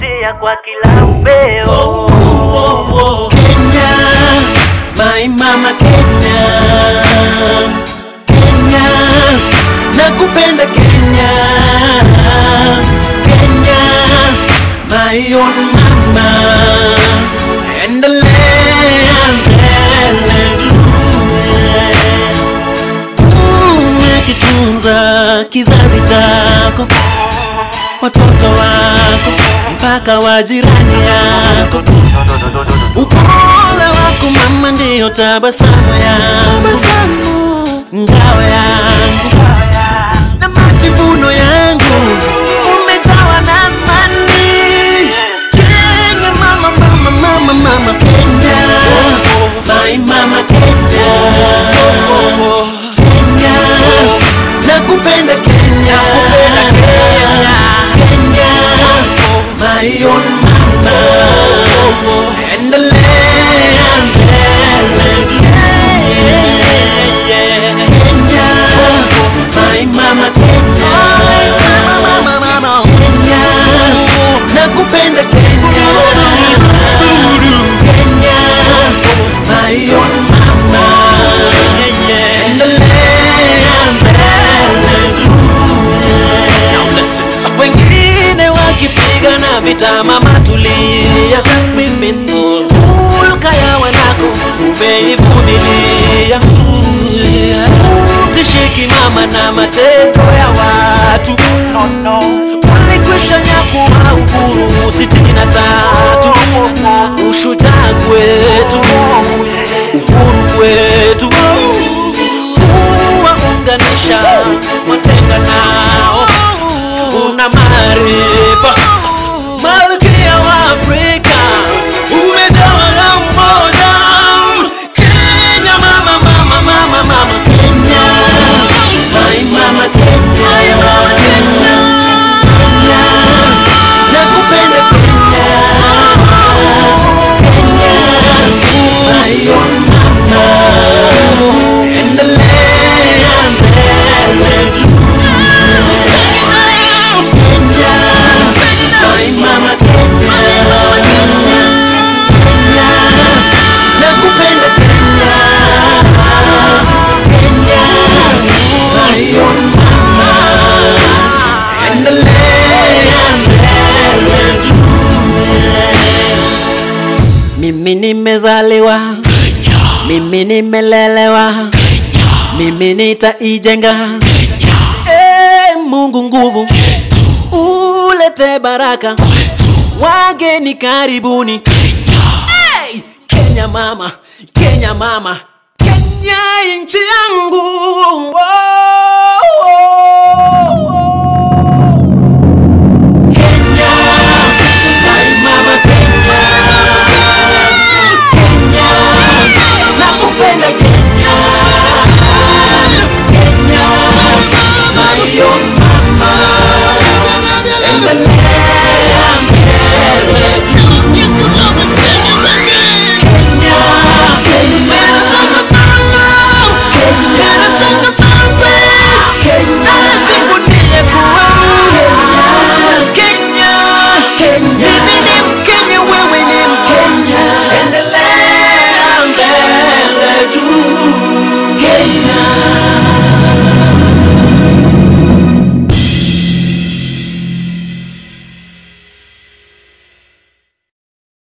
kuvutia kwa kila upeo. Kenya, my mama Kenya, Kenya, nakupenda Kenya, Kenya, my own mama, endelea mbele umekitunza kizazi chako, watoto wako mpaka wa jirani yako Upole wako mama ndiyo tabasamu yangu, ngao yangu na majivuno yangu, umejawa na amani. Kenya mama, mama, mama, mama Kenya, my mama Kenya, Kenya, nakupenda Kenya, Kenya, my own mama, endelea mbele Kenya, my mama Kenya, Kenya, nakupenda Kenya, Kenya, my own mama, endelea mbele wengine wakipigana vita, mama tulia, just be peaceful. Hulka ya wanako umeivumilia, tishiki mama na matendo ya watu walikwisha nyakua uhuru sitini na tatu ushujaa kwetu uhuru kwetu kuwaunganisha watenga nao una maarifa malkia wa Afrika umejawa na umoja Kenya mama mama mama mama Kenya my mama Kenya my mama Kenya Kenya nakupenda Kenya Kenya my own mama endelea mbele Kenya, my mama Kenya, Kenya, nakupenda Kenya, Kenya, my own mama, endelea mbele. Mimi nimezaliwa, mimi nimelelewa, mimi nitaijenga Eh, Mungu nguvu, ulete baraka, wageni karibuni. Hey, Kenya mama, Kenya mama, Kenya nchi yangu.